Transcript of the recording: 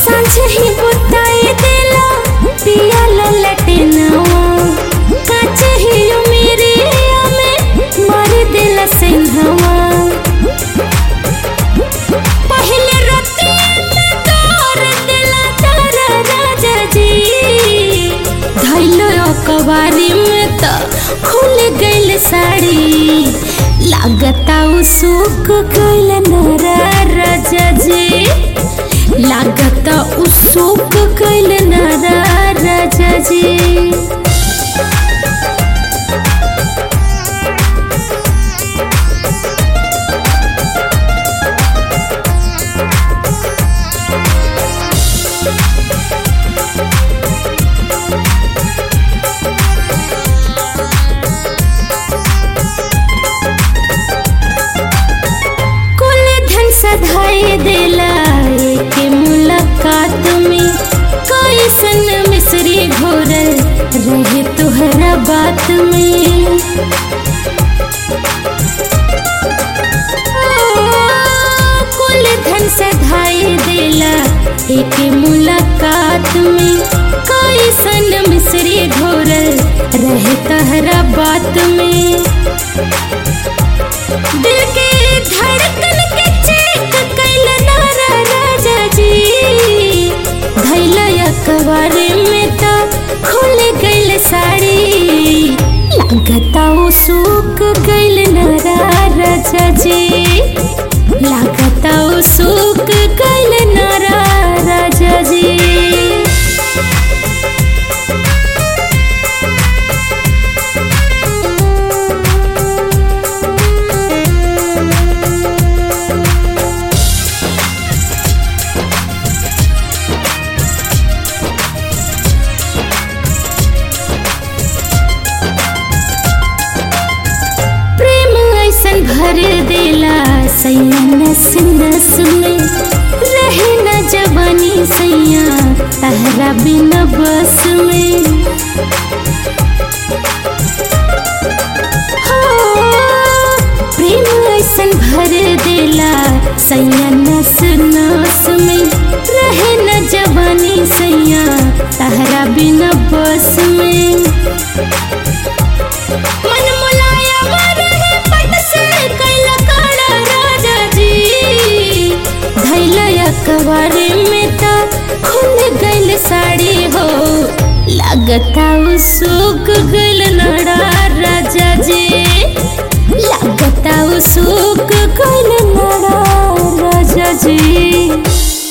सांझ ही बुताई देला पिया ललटनवा काचे ही उमेरिया में मार देला सिंहवा पहले रतिया में तोर देला तारा राजा जी धैलो कबारी में त खुल गइल साड़ी लागता उ सुख गइल नरा राजा जी लागता उ सुख गइल नरा राजा जी कुल धन सधाई देला एक मुलाकात में कोई सन मिसरी घोरल रहे तुहरा बात में कुल धन सधाई देला एक मुलाकात में कोई सन मिसरी घोरल रहे तहरा बात में दिल के धड़कन के चेक कैल नारा राजा जी धैला अखबार में त खुल गइल साड़ी लागता उ सूख गइल नारा राजा जी लागता उ सूख गइल नारा राजा जी प्रेम ऐसन भर देला सैया नस नस में रहे न जवानी सैया तहरा बिना बस में हो, प्रेम ऐसन भर देला सैया नस नस में रहे न जवानी सैया तहरा बिना बस में मन मुलायम रहे पट से कैला काड़ा राजा जी धैला अखबार में त खुल गइल साड़ी हो लागता उ सूख गइल नड़ा राजा जी लागता उ सूख गइल नड़ा राजा जी